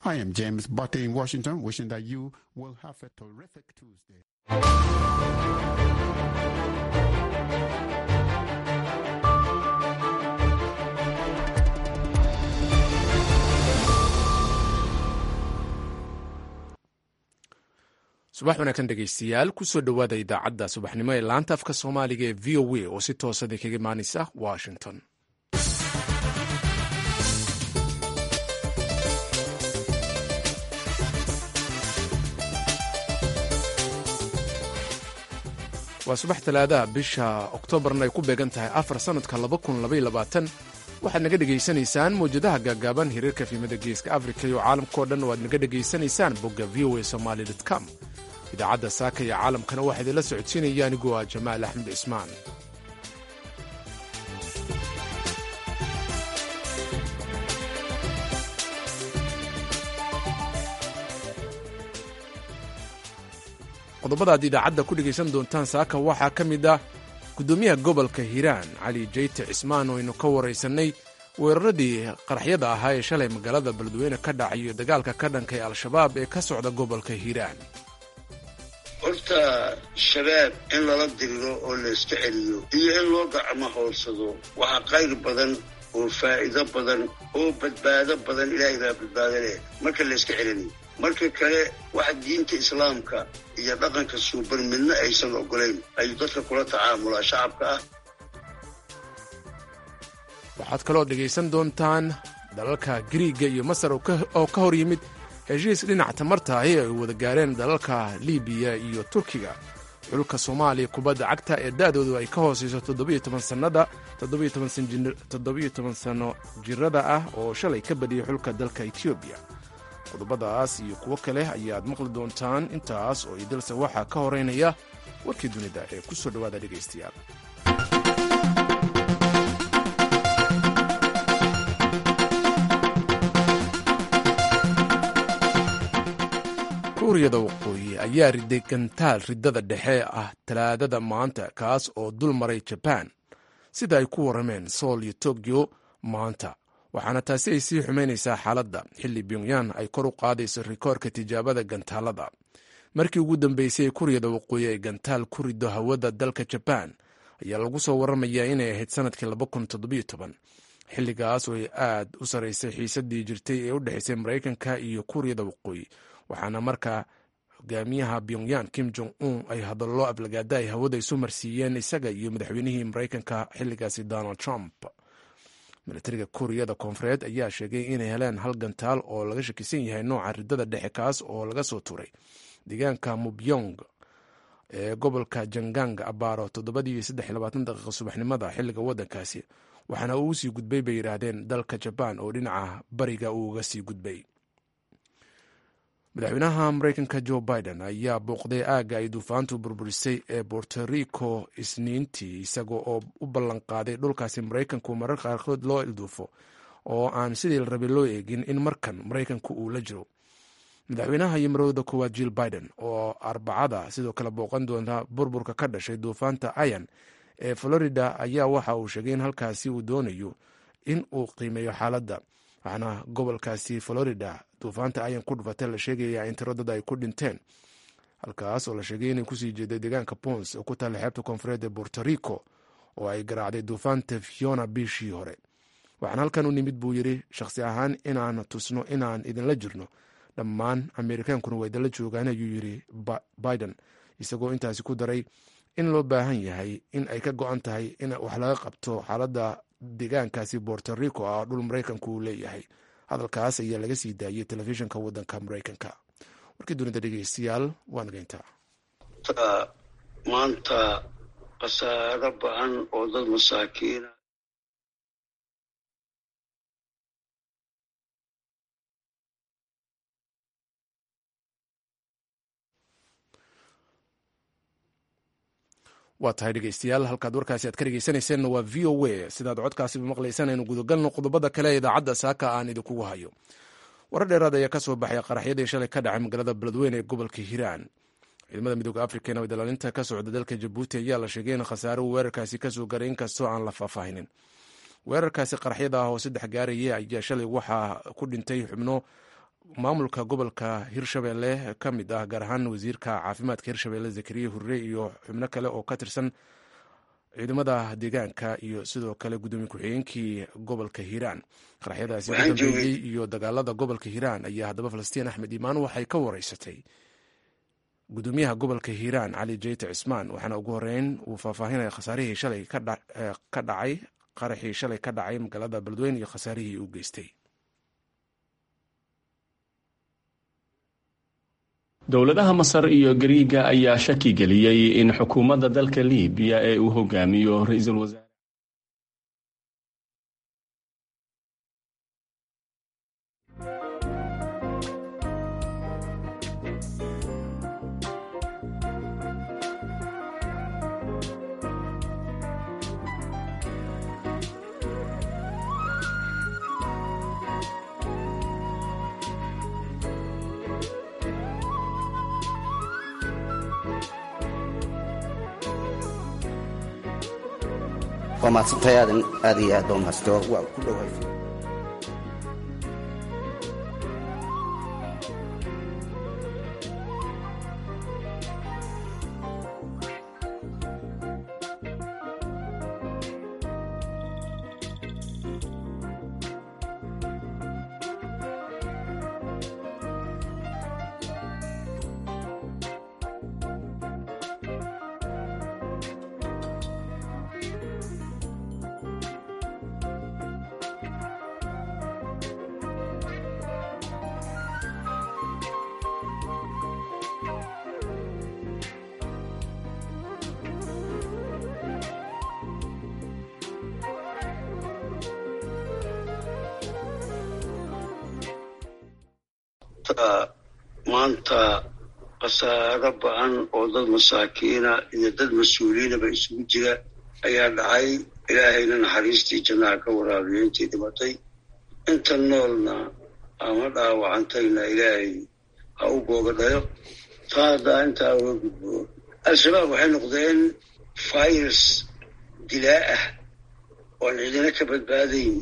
I am James Butte in Washington, wishing that you will have a terrific Tuesday. subax wanaagsan dhegaystayaal kusoo dhowaada idaacadda subaxnimo ee laanta afka soomaaliga ee v o a oo si toosada kaga imaanaysa washington waa subax talaadaha bisha oktoobarna ay ku beegan tahay afar sannadka waxaad naga dhegaysanaysaan mawjadaha gaagaaban hiriirka fiimada geeska afrika iyo caalamkao dhan oo aad naga dhegaysanaysaan bogga v o a somaali com idaacadda saaka iyo caalamkana waxaa idinla socodsiinaya anigoo ah jamaal axmed cismaan qodobada aad idaacadda ku dhegaysan doontaan saaka waxaa ka mid ah gudoomiyaha gobolka hiiraan cali jeyte cismaan oo aynu ka waraysannay weeraradii qaraxyada ahaa ee shalay magaalada beledweyne ka dhacayo dagaalka ka dhanka ee al-shabaab ee ka socda gobolka hiiraan horta shabaab in lala diriro oo la iska celiyo iyo in loo gacmo howlsado waxaa qayr badan oo faa'iido badan oo badbaado badan ilaahay baa badbaado leh marka la iska celinayo marka kale waxa diinta islaamka iyo dhaqanka suuban midna aysan ogolayn ayuu dadka kula tacaamulaa shacabka ah waxaad kaloo dhegaysan doontaan dalalka giriiga iyo masar oo ka hor yimid heshiis dhinac tamarta ahi ay wada gaareen dalalka libiya iyo turkiga xulka soomaaliya kubadda cagta ee da'doodu ay ka hoosayso sannada sano jirada ah oo shalay ka badiyay xulka dalka etoobiya qodobadaas iyo kuwo kale ayaad maqli doontaan intaas oo idilse waxaa ka horeynaya warkii dunida ee ku soo dhowaada dhegaystayaal kuuriyada waqooyi ayaa riday gantaal riddada dhexe ah talaadada maanta kaas oo dul maray jabaan sida ay ku warrameen sool iyo tokyo maanta waxaana taasi ay sii xumaynaysaa xaaladda xilli pyongyan ay kor u qaadayso rikoorka tijaabada gantaalada markii ugu dambeysay ee kuuriyada waqooyi ay gantaal ku rido hawada dalka jabaan ayaa lagu soo warramayaa inay ahayd sannadkii xilligaas oo ay aad u sarraysay xiisadii jirtay ee u dhexaysay maraykanka iyo kuuriyada waqooyi waxaana markaa hogaamiyaha pyongyan kim jong un ay hadallo aflagaada ay hawada isu marsiiyeen isaga iyo madaxweynihii maraykanka xilligaasi donald trump milatariga kuuriyada koonfureed ayaa sheegay inay heleen hal gantaal oo laga shakisan yahay nooca riddada dhexe kaas oo laga soo turay deegaanka mubyong ee gobolka jangang abaaro toddobadii daqiiqa subaxnimada xilliga waddankaasi waxaana uu sii gudbay bay yidhaahdeen dalka jabaan oo dhinaca bariga uu uga sii gudbay madaxweynaha maraykanka jo biden ayaa booqday aagga ay duufaantu burburisay ee bortorico isniintii isaga oo u ballanqaaday dhulkaasi maraykanku marar qaarkood loo ilduufo oo aan sidii la rabay loo eegin in markan maraykanku uu la jiro madaxweynaha iyo marowda koowaad jill biden oo arbacada sidoo kale booqan doonta burburka ka dhashay duufaanta ayan ee florida ayaa waxa uu sheegay in halkaasi uu doonayo in uu qiimeeyo xaaladda waxaana gobolkaasi florida duufaanta ayan ku dhufatay la sheegaya in tiro dad ay ku dhinteen halkaas oo la sheegay inay kusii jeeday deegaanka pons oo ku taalla xeebta koonfureed ee bortorico oo ay garaacday duufaanta fiona bishii hore waxaan halkan u nimid buu yidhi shakhsi ahaan inaan tusno inaan idinla jirno dhammaan ameerikaankuna waa idinla joogaan ayuu yidhi biden isagoo intaasi ku daray in loo baahan yahay in ay ka go-an tahay in wax laga qabto xaaladda deegaankaasi bortorico ah dhul maraykanku uu leeyahay hadalkaas ayaa laga sii daayey telefishinka waddanka maraykanka warkii dunida dhegeystayaal waa nageyntaa maanta khasaaro ba-an oo dad masaakiina waa tahay dhegeystayaal halkaad warkaasi aad ka dhegeysanayseena waa v o a sidaad codkaasiba maqlaysaan aynu gudagalno qodobada kale ee idaacadda saaka aan idinkugu hayo warar dheeraad ayaa ka soo baxay qaraxyadii shalay ka dhacay magaalada beledweyne ee gobolka hiiraan ciidamada midooda afrika ee nabadilaalinta ka socda dalka jabuuti ayaa la sheegay in khasaare uu weerarkaasi kasoo garay inkastoo aan la faahfaahinin weerarkaasi qaraxyada ah oo saddex gaaraya ayaa shalay waxaa ku dhintay xubno maamulka gobolka hirshabelle ka mid ah gaar ahaan wasiirka caafimaadka hirshabelle zakariya hurre iyo xubno kale oo ka tirsan ciidamada deegaanka iyo sidoo kale gudoomiye ku-xigeenkii gobolka hiiraan qaraxyadaasi ka dambeeyey iyo dagaalada gobolka hiiraan ayaa haddaba falastiin axmed iimaan waxay ka wareysatay gudoomiyaha gobolka hiiraan cali jeyte cismaan waxaana ugu horeyn uu faahfaahinaya khasaarihii shalay ka dhacay qaraxii shalay ka dhacay magaalada beledweyne iyo khasaarihii uu geystay dowladaha masar iyo gariiga ayaa shaki geliyey in xukuumadda dalka libiya ee uu hogaamiyo ra-iisul wasaare waa maadsantahay aadan aad iyo aad baa mahadsantahay waa ku dhowahay maanta khasaaro ba-an oo dad masaakiina iyo dad mas-uuliyiinaba isugu jira ayaa dhacay ilaahayna naxariistii jannaha ka waraabiyo intii dhimatay inta noolna ama dhaawacantayna ilaahay ha u googadhayo taa haddaa intaa uga gudbo al-shabaab waxay noqdeen virus dilaa ah oon cidina ka badbaadayn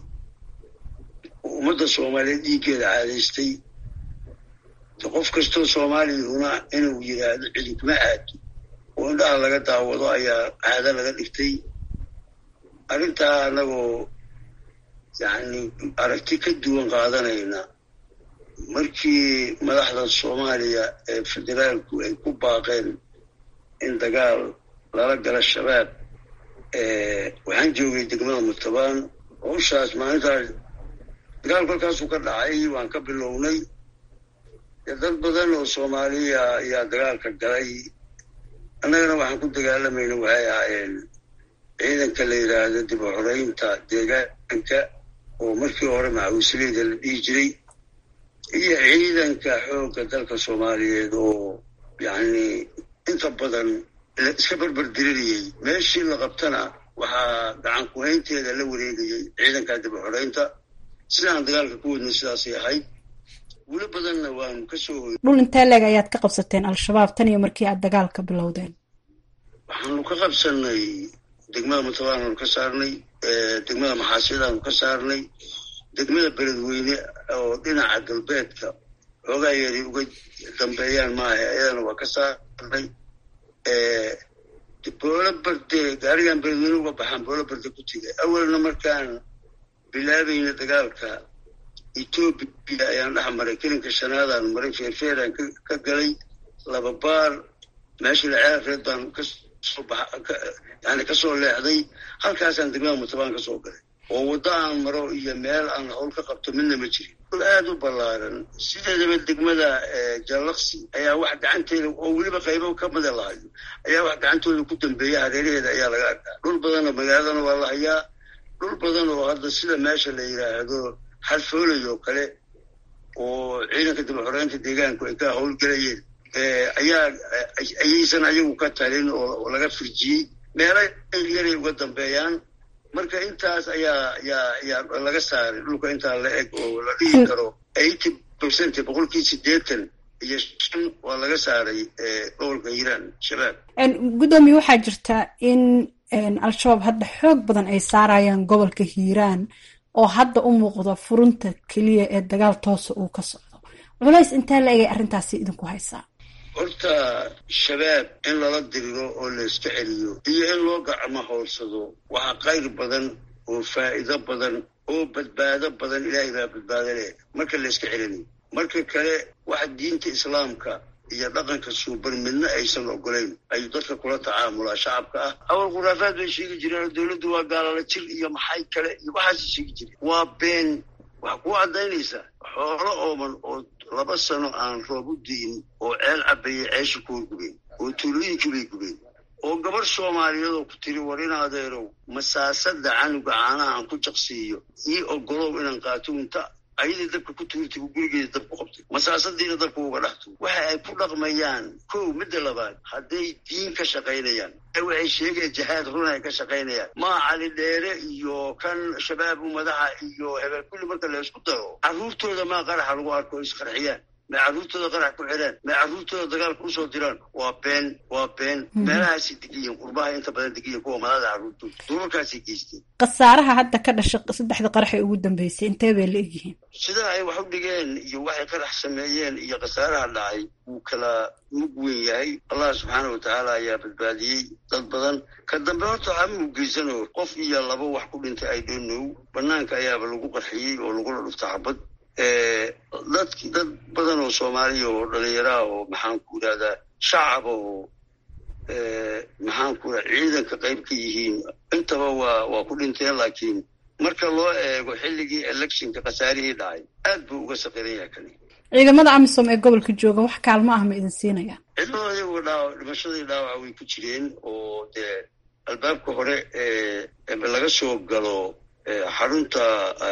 ummadda soomaaliyeed dhiiggeeda caadaystay qof kastoo soomaaliyahuna inuu yidhaahdo cidinkuma aado oo indhaha laga daawado ayaa caado laga dhigtay arrintaa annagoo yacni aragti ka duwan qaadanayna markii madaxda soomaaliya ee federaalku ay ku baaqeen in dagaal lala gala shabaab waxaan joogay degmada murtabaan howshaas maalintaas dagaal kolkaasuu ka dhacay waan ka bilownay dad badan oo soomaaliya ayaa dagaalka galay annagana waxaan ku dagaalamayna waxay ahaayeen ciidanka la yidhaahdo dib u xoreynta deegaanka oo markii hore macawisleyda la dhihi jiray iyo ciidanka xoogga dalka soomaaliyeed oo yacni inta badan iska berberdirinayay meeshii la qabtana waxaa gacan ku-haynteeda la wareegayay ciidanka dib u xoreynta sidaan dagaalka ku wadnay sidaasay ahayd wilo badanna waanu ka soo hoy dhul intee leeg ayaad ka qabsateen al-shabaab tan iyo markii aad dagaalka bilowdeen waxaanu ka qabsanay degmada mutabaanaanu ka saarnay degmada maxaasiyadaanu ka saarnay degmada beledweyne oo dhinaca galbeedka xoogaa yeeray uga dambeeyaan maaha ayadana waa ka saarnay boolo barde gaarigan beledweyne uga baxaan boolo barde ku tegay awalna markaan bilaabayna dagaalka etoobiya ayaan dhex maray kelinka shanaadaan maray feerfeeraan ka galay laba baar meeshii laceelreed baan kasoo yani kasoo leexday halkaasaan degmada mutabaan ka soo galay oo waddo aan maro iyo meel aan hawl ka qabto midna ma jirin dul aada u ballaaran sideedaba degmada jallaqsi ayaa wax gacanteeda oo weliba qaybo ka mida lahayo ayaa wax gacantooda ku dambeeya hareeraheeda ayaa laga arkaa dhul badanoo magaaladana waa la hayaa dhul badan oo hadda sida meesha la yidhaahdo xalfoolay oo kale oo ciidanka dib xoreynta deegaanku ay ka howlgelayeen ayaa ayaysan ayagu ka talin oo laga firjiyey meelo yaray uga dambeeyaan marka intaas ayaa yaa yaa laga saaray dhulka intaa la eg oo la dhihi karo eighty percent boqolkii siddeetan iyo shan waa laga saaray gobolka hiiraan shabaab guddoomiye waxaa jirta in al-shabaab hadda xoog badan ay saarayaan gobolka hiiraan oo hadda u muuqda furunta keliya ee dagaal toosa uu ka socdo culays intee la egay arrintaasi idinku haysaa horta shabaab in lala diriro oo layska celiyo iyo in loo gacmo howrsado waxaa qayr badan oo faa'iido badan oo badbaado badan ilaahay baa badbaado leh marka layska celinayo marka kale waxa diinta islaamka iyo dhaqanka suuban midna aysan ogolayn ayuu dadka kula tacaamulaa shacabka ah awal khuraafaad bay sheegi jireen oo dowladdu waa gaalala jir iyo maxay kale iyo waxaasay sheegi jireen waa been waxaa kuu caddaynaysaa xoolo ooman oo laba sano aan roob u di'in oo ceel cabayay ceesha kuwa gubeen oo tuulooyinkii bay gubeen oo gabarh soomaaliyeedoo ku tiri war in adeerow masaasada canuga caanaha aan ku jaqsiiyo ii ogolow inaan qaato unta ayadii dabka ku tuurtay uu gurigeeda dab ku qabtay masaasadiina dabka uga dhaxto waxa ay ku dhaqmayaan kow midda labaad hadday diin ka shaqaynayaan waxay sheegayaan jihaad runa ay ka shaqaynayaan maa cali dheere iyo kan shabaabu madaxa iyo hebel kulli marka la isku daro carruurtooda maa qaraxa lagu arko isqarxiyaan may carruurtooda qarax ku xidhaan may carruurtooda dagaalka usoo diraan waa been waa been meelahaasay degiyiin qurbaha inta badan degiyiin kuwa madada carruurtooda dulalkaasay geysteen khasaaraha hadda ka dhasha saddexda qarax ee ugu dambeysay intee bay la egyihiin sida ay wax u dhigeen iyo waxay qarax sameeyeen iyo khasaaraha dhacay wuu kala mug weyn yahay allah subxaana watacaala ayaa badbaadiyey dad badan ka dambe horta waxaa muu geysano qof iyo laba wax ku dhintay ay dhonow banaanka ayaaba lagu qarxiyey oo lagula dhufta xabad dad dad badan oo soomaaliya oo dhalinyaraha oo maxaan ku idhahdaa shacaba oo maxaan ku raa ciidanka qayb ka yihiin intaba waa waa ku dhinteen laakiin marka loo eego xilligii electionka khasaarihii dhacay aad buu uga saqiran yahay kani ciidamada amisom ee gobolka jooga wax kaalmo ah ma idin siinayaan ciidamada iyaguo dhaawac dhimashadii dhaawaca way ku jireen oo dee albaabka hore ee laga soo galo xarunta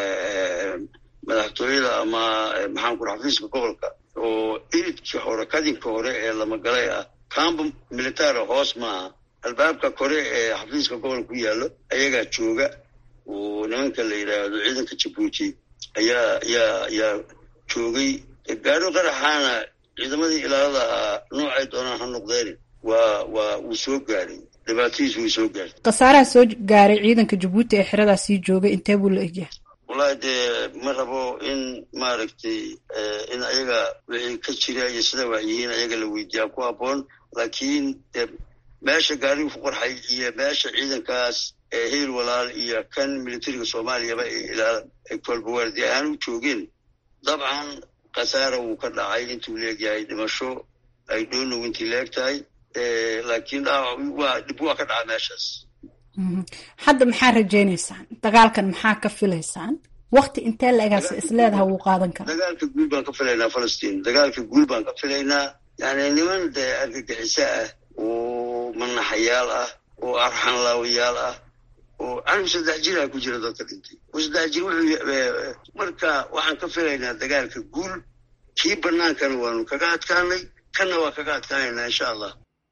madaxtooyada ama maxaan ku raa xafiiska gobolka oo iridkii hore kadinka hore ee lamagalay ah kamba militara hoos maaha albaabka kore ee xafiiska gobolka ku yaallo ayagaa jooga oo nimanka la yidhaahdo ciidanka jabuuti ayaa ayaa ayaa joogay gaaro qaraxaana ciidamadii ilaalada ah noocay doonaan ha noqdeen waa waa wuu soo gaaray dhibaatadiis way soo gaartay khasaaraha soo gaaray ciidanka jabuuti ee xeradaas sii joogay intee buu la egyahay wallahi dee ma rabo in maaragtay in ayaga wixii ka jira iyo sida wax yihiin ayaga la weydiiyaa ku habboon laakiin de meesha gaarigu ku qorxay iyo meesha ciidankaas ee heel walaal iyo kan militariga soomaaliyaba ay kolbawaardi ahaan u joogeen dabcan khasaara wuu ka dhacay intuu leegyahay dhimasho ay dhoonow intii leeg tahay laakiin dhaawac waa dhib waa ka dhaca meeshaas hadda maxaa rajaynaysaan dagaalkan maxaa ka filaysaan wakti intee la-egaas isleedaha wuu qaadan karaa dagaalka guul baan ka filaynaa falastiin dagaalka guul baan ka filaynaa yani niman dee argagixiso ah oo manaxayaal ah oo arxanlaawayaal ah oo canug saddex jiraa ku jira dadka dhintay oo saddex jir wuxuu marka waxaan ka filaynaa dagaalka guul kii banaankana waanu kaga adkaanay kanna waa kaga adkaanaynaa insha allah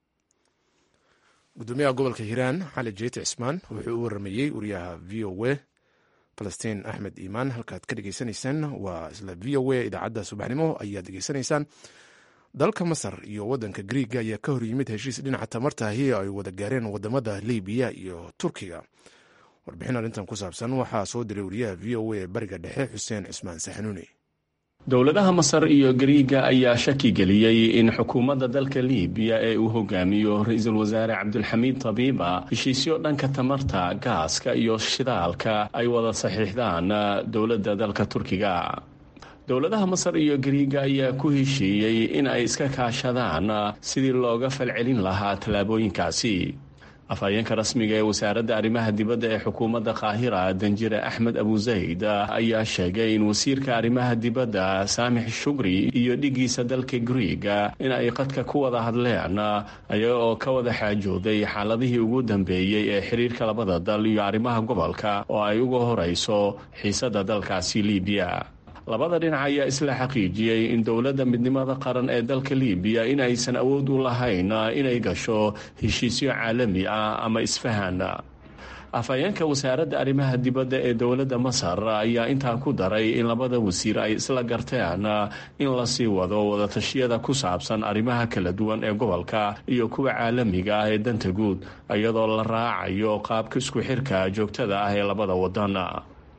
gudoomiyaha gobolka hiiraan xali jeete cismaan wuxuu u waramayey wariyaha v o w falastiin axmed iimaan halkaad ka dhegeysanaysaan waa isla v o a idaacadda subaxnimo ayaad dhegeysanaysaan dalka masar iyo wadanka griiga ayaa ka horyimid heshiis dhinaca tamartahi ay wada gaareen wadamada libiya iyo turkiga warbixin arrintan ku saabsan waxaa soo diray wariyaha v o a ee bariga dhexe xuseen cismaan saxanuuni dowladaha masar iyo gariiga ayaa shaki geliyey in xukuumadda dalka libiya ee uu hogaamiyo ra-iisul wasaare cabdulxamiid tabiiba heshiisyo dhanka tamarta gaaska iyo shidaalka ay wada saxiixdaan dowladda dalka turkiga dowladaha masar iyo gariiga ayaa ku heshiiyey in ay iska kaashadaan sidii looga falcelin lahaa tallaabooyinkaasi afhayeenka rasmiga ee wasaaradda arrimaha dibadda ee xukuumadda qaahira danjire axmed abuzayd ayaa sheegay in wasiirka arrimaha dibadda saamix shugri iyo dhigiisa dalka griiga in ay qadka ku wada hadleen ayaga oo ka wada xaajooday xaaladihii ugu dambeeyey ee xiriirka labada dal iyo arrimaha gobolka oo ay uga horeyso xiisadda dalkaasi libiya labada dhinac ayaa isla xaqiijiyey in dowladda midnimada qaran ee dalka libiya in aysan awood u lahayn inay gasho heshiisyo caalami ah ama isfahan afhayeenka wasaaradda arrimaha dibadda ee dowladda masar ayaa intaa ku daray in labada wasiir ay isla garteen in lasii wado wadatashyada ku saabsan arrimaha kala duwan ee gobolka iyo kuwa caalamiga ah ee danta guud iyadoo la raacayo qaabka isku xirka joogtada ah ee labada wadan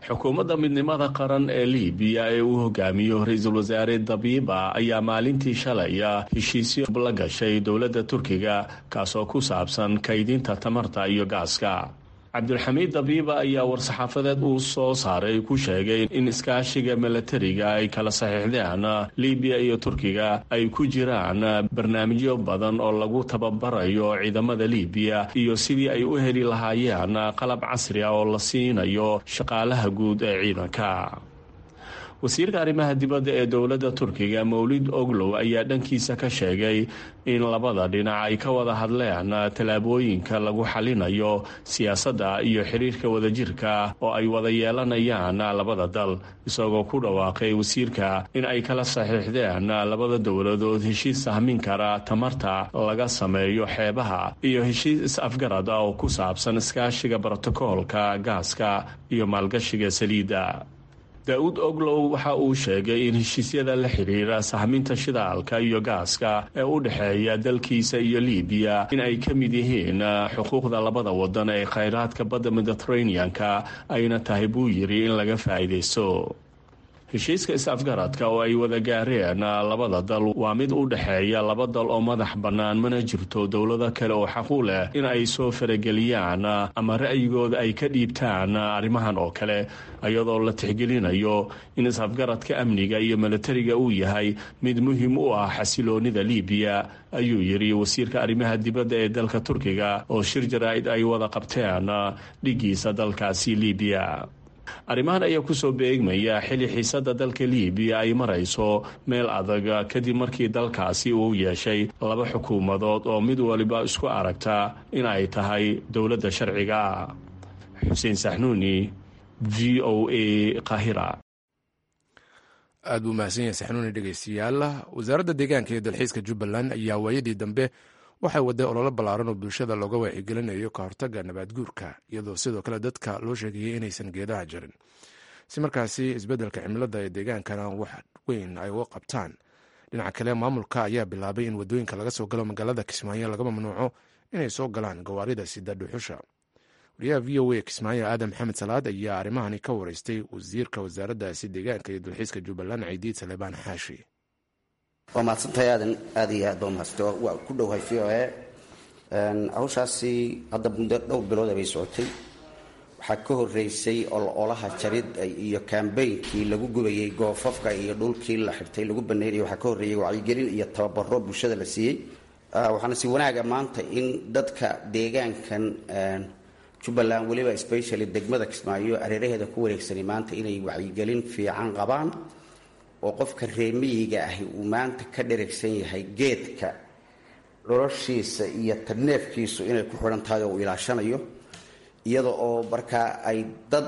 xukuumadda midnimada qaran ee libiya ee uu hogaamiyo ra-iisul wasaare dabiiba ayaa maalintii shalay heshiisyo la gashay dowladda turkiga kaasoo ku saabsan kaydinta tamarta iyo gaaska cabdulxamiid dabiiba ayaa war-saxaafadeed uu soo saaray ku sheegay in iskaashiga milatariga ay kala saxiixdeen libiya iyo turkiga ay ku jiraan barnaamijyo badan oo lagu tababarayo ciidamada libiya iyo sidii ay u heli lahaayeen qalab casri ah oo la siinayo shaqaalaha guud ee ciidanka wasiirka arrimaha dibadda ee dowladda turkiga mowlid oglow ayaa dhankiisa ka sheegay in labada dhinac ay ka wada hadleen tallaabooyinka lagu xalinayo siyaasadda iyo xiriirka wadajirka oo ay wada yeelanayaan labada dal isagoo ku dhawaaqay wasiirka in ay kala saxiixdeen labada dowladood heshiis sahmin kara tamarta laga sameeyo xeebaha iyo heshiis is-afgarad ah oo ku saabsan iskaashiga brotokoolka gaaska iyo maalgashiga saliidda daa-uud oglow waxa uu sheegay in heshiisyada la xidhiira sahminta shidaalka iyo gaaska ee u dhexeeya dalkiisa iyo libiya in ay ka mid yihiin xuquuqda labada wadan ee khayraadka badda mediteraneanka ayna tahay buu yidhi in laga faa'iidaysto heshiiska is-afgaradka oo ay wada gaareen labada dal waa mid u dhexeeya laba dal oo madax bannaan mana jirto dowlado kale oo xaq u leh in ay soo farageliyaan ama ra'yigooda ay ka dhiibtaan arrimahan oo kale iyadoo la tixgelinayo in is-afgaradka amniga iyo milatariga uu yahay mid muhiim u ah xasiloonida libiya ayuu yidhi wasiirka arrimaha dibadda ee dalka turkiga oo shir jaraa-id ay wada qabteen dhigiisa dalkaasi libiya arrimahan ayaa kusoo beegmaya xili xiisada dalka libiya ay marayso meel adag kadib markii dalkaasi uu yeeshay laba xukuumadood oo mid waliba isku aragta in ay tahay dowladda sharciga xuseen saxnuuni v o a qahira aad buu mahadsan yahay saxnuuni dhegeystayaal wasaaradda deegaanka iyo dalxiiska jubbaland ayaa waayadii dambe waxay waday ololo ballaaran oo bulshada looga wacyigelinayo ka hortagga nabaad guurka iyadoo sidoo kale dadka loo sheegayay inaysan geedaha jarin si markaasi isbeddelka cimilada ee deegaankana wax weyn ay uga qabtaan dhinaca kale maamulka ayaa bilaabay in wadooyinka laga soo galo magaalada kismaayo laga mamnuuco inay soo galaan gawaarida sida dhuxusha wariyaha v o a kismaayo aadan maxamed salaad ayaa arrimahani ka wareystay wasiirka wasaaraddaasi deegaanka iyo dalxiiska jubbaland ciidiid salebaan xaashi waa mahadsantahay aadan aada iyo aad baa mahadsantahy waa ku dhowahay v o a hawshaasi hadda muddo dhowr bilooda bay socotay waxaa ka horeysay ololaha jarid iyo kambeynkii lagu gubayay goofafka iyo dhulkii la xirtay lagu baneynaya waxaa ka horreeyay wacyigelin iyo tababaro bulshada la siiyey waxaana si wanaaga maanta in dadka deegaankan jubbaland weliba specially degmada kismaayo areeraheeda ku wareegsanay maanta inay wacyigelin fiican qabaan oo qofka reemiyiga ahi uu maanta ka dheragsan yahay geedka noloshiisa iyo tarneefkiisu inay ku xidhan tahay oo uu ilaashanayo iyada oo markaa ay dad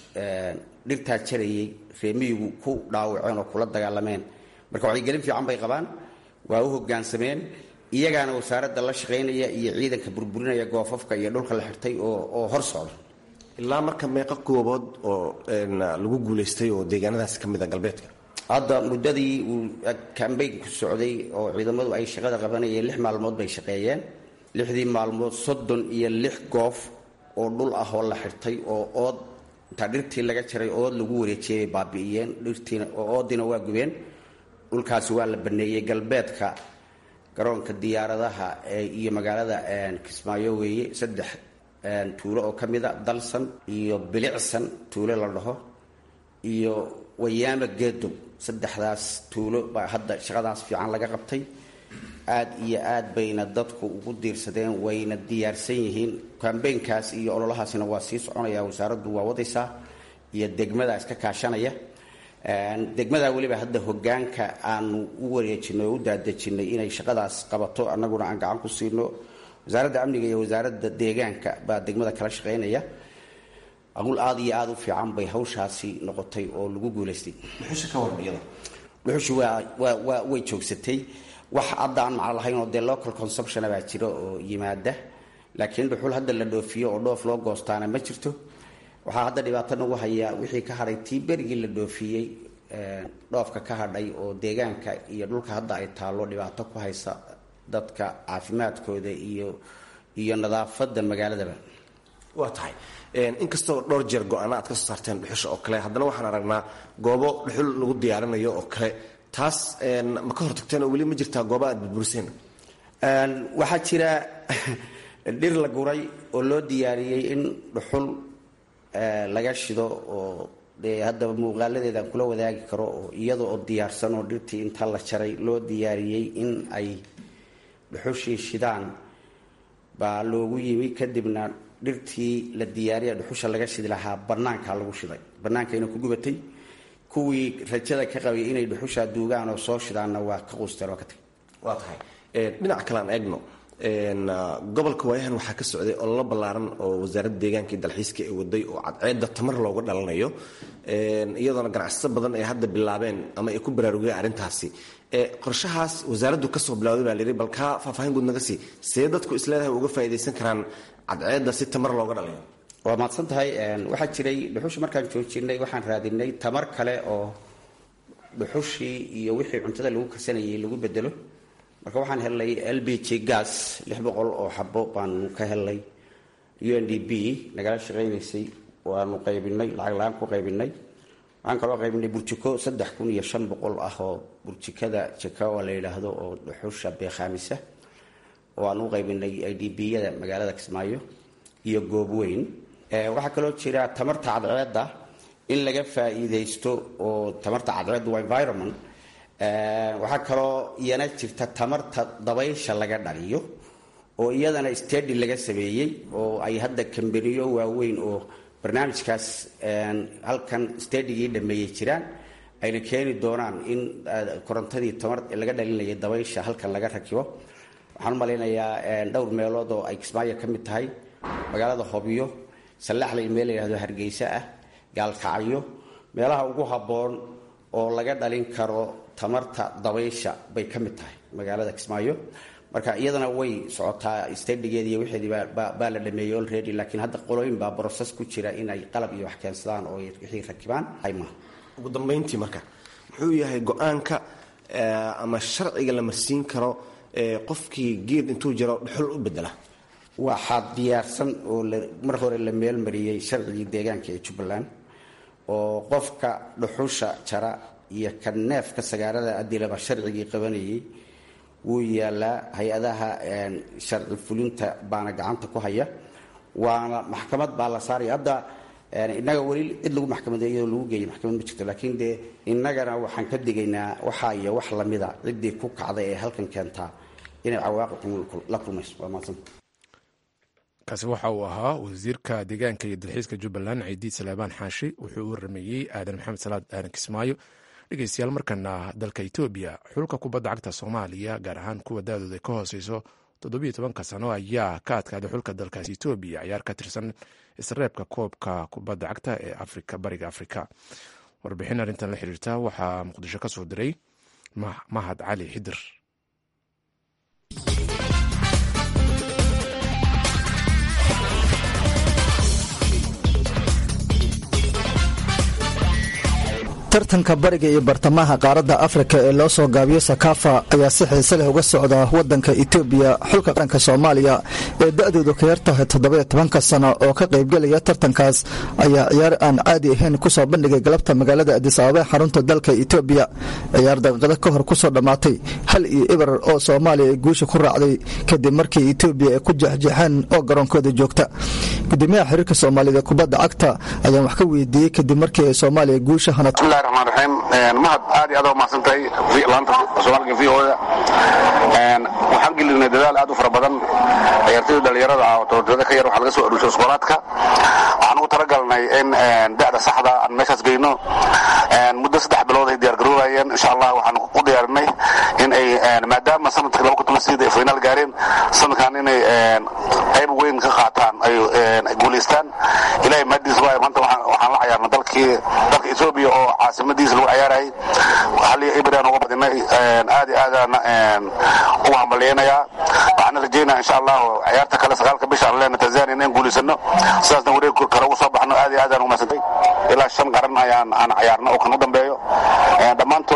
dhirtaa jarayay reemiyigu ku dhaawaceen oo kula dagaalameen marka wacyigelin fiican bay qabaan waa u hogaansameen iyagaana wasaaradda la shaqaynaya iyo ciidanka burburinaya goofafka iyo dhulka la xirtay oo hor socda ilaa marka meeqa goobood oo lagu guulaystay oo deegaanadaas ka mid a galbeedka hadda muddadii uu kambeynku socday oo ciidamadu ay shaqada qabanayeen lix maalmood bay shaqeeyeen lixdii maalmood soddon iyo lix goof oo dhul ah oo la xirtay oo ood intaa dhirtii laga jaray ood lagu wareejiyay bay baabi'iyeen dhirtiina oo oodiina waa gubeen dhulkaasi waa la baneeyey galbeedka garoonka diyaaradaha iyo magaalada kismaayo weeye saddex tuulo oo ka mida dalsan iyo bilicsan tuulo la dhaho iyo wayaama geedow saddexdaas tuulo baa hadda shaqadaas fiican laga qabtay aad iyo aad bayna dadku ugu diirsadeen wayna diyaarsan yihiin kambeynkaas iyo ololahaasina waa sii soconaya wasaaraddu waa wadaysaa iyo degmada iska kaashanaya degmada weliba hadda hogaanka aanu u wareejinay oo u daadejinay inay shaqadaas qabato annaguna aan gacan ku siino wasaaradda amniga iyo wasaaradda deegaanka baa degmada kala shaqaynaya aqul aada iyo aada u fiican bay hawshaasi noqotay oo lagu guulaystay dhuxusha ka waran iyada dhuxushi waa waa waa way joogsatay wax hadda aan macno lahayn oo dee local consumptiona baa jira oo yimaada laakiin dhuxul hadda la dhoofiyo oo dhoof loo goostaana ma jirto waxaa hadda dhibaato nagu hayaa wixii ka hadhay tii berigii la dhoofiyey dhoofka ka hadhay oo deegaanka iyo dhulka hadda ay taallo dhibaato ku haysa dadka caafimaadkooda iyo iyo nadaafadda magaaladaba waa tahay inkastoo dhowr jeer go-aana aad ka soo saarteen dhuxusha oo kale haddana waxaan aragnaa goobo dhuxul lagu diyaarinayo oo kale taas ma ka hortagteen oo weli ma jirtaa gooba aad burburiseen waxaa jira dhir la guray oo loo diyaariyey in dhuxul laga shido oo dee haddaba muuqaaladeedaan kula wadaagi karo oo iyada oo diyaarsan oo dhirtii inta la jaray loo diyaariyey in ay dhuxushii shidaan baa loogu yimi kadibna dhirtii la diyaariya dhuxusha laga shidi lahaa banaankaa lagu shiday bannaankayna ku gubatay kuwii rajada ka qabay inay dhuxushaa duugaan oo soo shidaanna waa ka quusteen oo ka tagay waa tahay dhinac kale aan eegno gobolka waayahan waxaa ka socday ololo ballaaran oo wasaaradda deegaanka iyo dalxiiska ay waday oo cadceedda tamar looga dhalanayo iyadoona ganacsato badan ay hadda bilaabeen ama ay ku baraarugeen arrintaasi qorshahaas wasaaraddu kasoo bilawday baa layidhi bal kaa faahfaahin guud naga sii see dadku isleedahay uga faa'iidaysan karaan cadceedda si tamar looga dhalayo waa mahadsan tahay waxaa jiray dhuxusha markaan joojinay waxaan raadinay tamar kale oo dhuxushii iyo wixii cuntada lagu karsanayay lagu bedelo marka waxaan helnay l b g gas lix boqol oo xabo baanu ka helnay u n d b nagala shaqaynaysay waanu qaybinay lacag la-aan ku qaybinay waxaan kaloo qaybinay burjiko saddex kun iyo shan boqol ah oo burjikada jakawa la yidhaahdo oo dhuxusha beekhaamisa oo aan u qaybinay i d b-yada magaalada kismaayo iyo goobweyn waxaa kaloo jira tamarta cadceedda in laga faa'iidaysto oo tamarta cadceedda waa environment waxaa kaloo iyana jirta tamarta dabaysha laga dhaliyo oo iyadana stadi laga sameeyey oo ay hadda kambaniyo waaweyn oo barnaamijkaas halkan stadigii dhameeyey jiraan ayna keeni doonaan in korontadii tamar laga dhalinayay dabaysha halkan laga rakibo waxaan u malaynayaa dhowr meelood oo ay kismaayo ka mid tahay magaalada hobyo sallaxlay meel la yidhahdo hargeysa ah gaalkacyo meelaha ugu habboon oo laga dhalin karo tamarta dabaysha bay ka mid tahay magaalada kismaayo marka iyadana way socotaa stadigeedi iyo wixeedii baa la dhameeyey already laakiin hadda qolooyin baa broses ku jira inay qalab iyo wax keensadaan oo wixii rakibaan hayma ugu dambayntii marka muxuu yahay go-aanka ama sharciga la marsiin karo qofkii geed intuu jiro dhuxul u bedela waxaa diyaarsan oo mar hore la meelmariyey sharcigii deegaanka ee jubbaland oo qofka dhuxusha jara iyo ka neefka sagaarada adilaba sharcigii qabanayay wuu yaalaa hay-adaha sharci fulinta baana gacanta ku haya waana maxkamad baa la saaraya hadda innaga weli cid lagu maxkamadeeyo lagu geeyay maxkamad ma jirto laakiin dee innagana waxaan ka digaynaa waxaa iyo wax lamida ciddii ku kacday ee halkan keentaa inay cawaaqib la kulmayso waa mahadsan kaasi waxa uu ahaa wasiirka deegaanka iyo dalxiiska jubbaland ciidiid salaabaan xaashi wuxuu u warameeyey aadan maxamed salaad aadan kismaayo dhegeystayaal markana dalka etoobiya xulka kubadda cagta soomaaliya gaar ahaan kuwa da-dooda ka hooseyso toddobiyo tobanka sano ayaa ka adkaaday xulka dalkaasi etoobiya ciyaar ka tirsan isreebka koobka kubadda cagta ee afrika bariga afrika warbixin arrintan la xiriirta waxaa muqdisho ka soo diray mahad cali xidir tartanka bariga iyo bartamaha qaaradda afrika ee loo soo gaabiyo sakafa ayaa si xiise leh uga socda wadanka etoobiya xulka qaranka soomaaliya ee da-doodu ka yar tahay toddobiyo tobanka sano oo ka qaybgelaya tartankaas ayaa ciyaar aan caadi ahayn kusoo bandhigay galabta magaalada adis ababa xarunta dalka etoobiya ciyaar daqiiqado ka hor kusoo dhammaatay hal iyo ibar oo soomaaliya ay guusha ku raacday kadib markii etoobiya ay ku jexjeexeen oo garoonkooda joogta gudoomiyaha xiriirka soomaaliyed ee kubadda cagta ayaan wax ka weydiiyey kadib markii ay soomaaliya guusha hanat bismillahi raxmaan raxiim mahad aad iyo aad waa mahadsantahay laanta soomaaliga v o da waxaan gelinay dadaal aad u fara badan ciyaartoyda dhalinyarada ah oo tobantada ka yar waxaa laga soo aruushay iskoolaadka waxaan ugu talagalnay in da'da saxda aan meeshaas geyno muddo saddex bilood ay diyaar garoobayeen insha allah waxaan u diyaarinay in ay maadaama sanadkii laba kun toban sideed ay finaal gaareen sanadkan inay qayb weyn ka qaataan ay guulaystaan ilahay mahadiis waayo maanta waxaan la cayaarnay dalkii dalka etoobiya oo caasimadiisa lagu cayaarayay haliyo ibraan uga badinay aad iyo aadaan ugu hambalyaynayaa waxaana rajaynaya insha allahu ciyaarta kale sagaalka bisha aan leena tanzania inaan guulaysano sidaasna wareeg kale ugu soo baxno aad iyo aadaan ugu madsantay ilaa shan qaran ayaan aan cayaarno oo kan u dambeeyo dhammaantood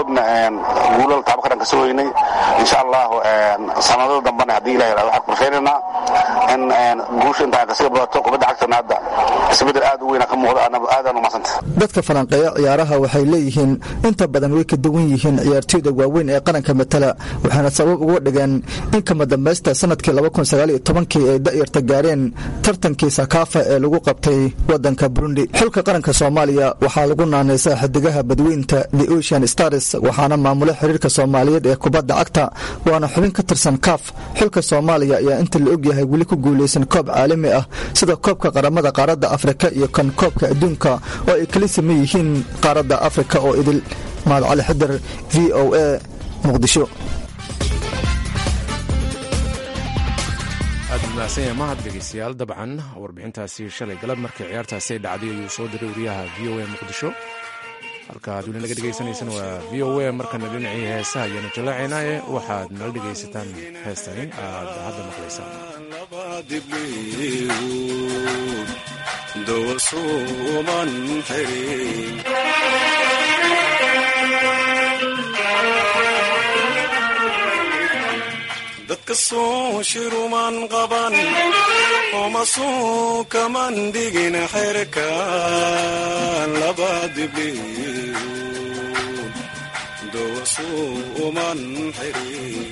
kadibna guulal taabo qaran ka sugaynay insha allahu sanadada dambena haddii ilahi yidhahdo waxaan qorshaynaynaa in guusha intaa kasii badato kubadda cagtana hadda isbedel aad u weyna ka muuqda aadaan umadsanta dadka falanqeeya ciyaaraha waxay leeyihiin inta badan way ka duwan yihiin ciyaartooyda waaweyn ee qaranka matala waxaana sabab uga dhigeen in kama dambaysta sanadkii kii ay da'yarta gaareen tartankii sakaafa ee lagu qabtay wadanka burundi xulka qaranka soomaaliya waxaa lagu naanaysaa xidigaha badweynta the ocean stars waxaana maamula xiriirka soomaaliyeed ee kubadda cagta waana xubin ka tirsan kaaf xulka soomaaliya ayaa inta la ogyahay weli ku guulaysan koob caalami ah sida koobka qaramada qaaradda afrika iyo kan koobka adduunka oo ay kala saman yihiin qaaradda afrika oo idil mahad cali xidar v o a muqdisho aad mahadsan yahay mahad dhegeystayaal dabcan warbixintaasi shalay galab markii ciyaartaasi ay dhacday ayuu soo diray wariyaha v o a muqdisho halka aad weli naga dhegeysaneysaan waa v o a markana dhinacii heesaha ayaanu jallaacaynaaye waxaad nala dhegaysataan heestani aad hadda maqlaysaan dadka suu shiruman qaban oma suu kaman dhigin xerkan laba dibliun dowasuu uman xirin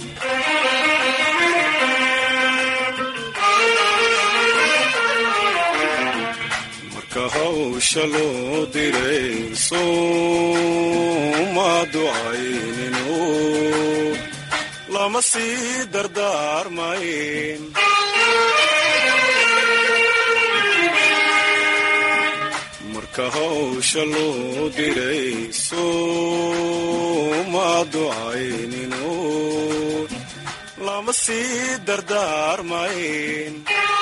marka hawsha loo diray suuma ducayninu lama sii dardaarmayn marka hawsha loo diray suuma ducayninu lama sii dardaarmayn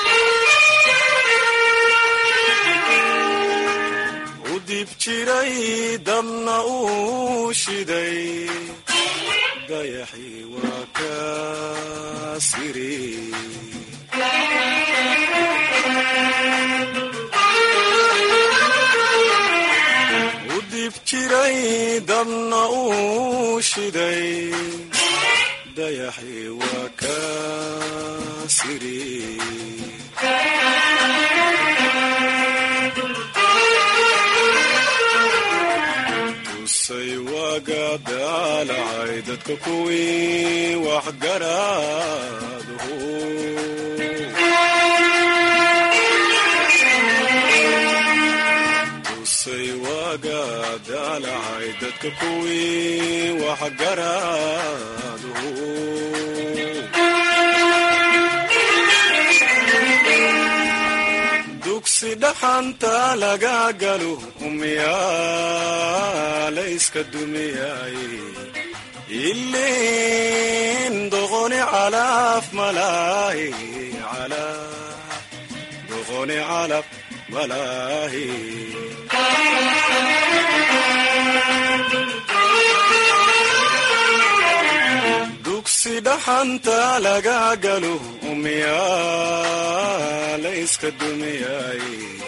u dib jiray dabna uu shiday dayaxii waa ka siri u dib jiray dabna uu shiday dayaxii waa ka siri tusay waaga daalacay dadka kuwii waxgaraadhu tusay waaga daalacay dadka kuwii waxgaraadhu dugsi dhaxanta laga galo umyaalayska dumiyay ilin doqoni calaf malaahi doqoni calaf malaahi dugsi dhaxanta laga galo umyaalayska dumiyay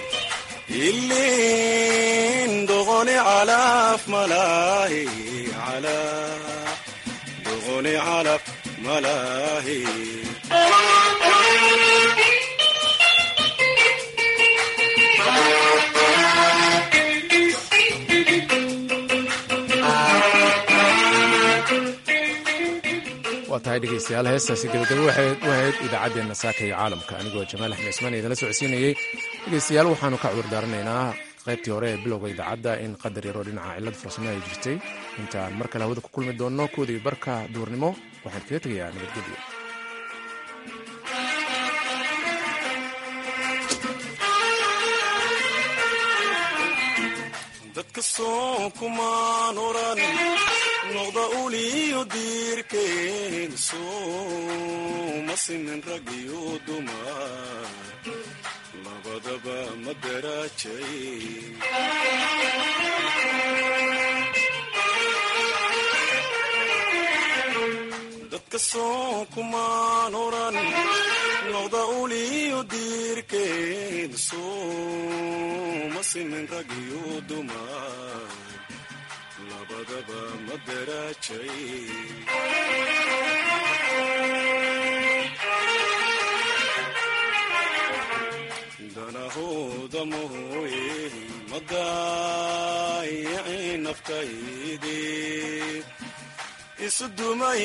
ilin doqoni calaf malaahi doqoni calaf malaahi waa tahay dhegeystayaal heestaasi gabagabo waxay u ahayd idaacaddeenna saaka iyo caalamka anigoo jamaal axmed ismaan idinla socodsiinayey dhegeystayaal waxaanu ka cudur daaranaynaa qaybtii hore ee bilowga idaacadda in qadar yaroo dhinaca cillad farsamo ay jirtay intaan mar kale hawada ku kulmi doonno koodii barka duurnimo waxaan kaga tegayaa nabadgelyo dadka soo kumaan oran noqda uliyo diirkeen sooma simin rag iyo dumar labadaba ma daraajay dadka soo kumaan oran noqda uliyo diirkeen sooma simin rag iyo dumar badaba ma daraajay danahooda mooye ma daayicin naftaydii isu dumay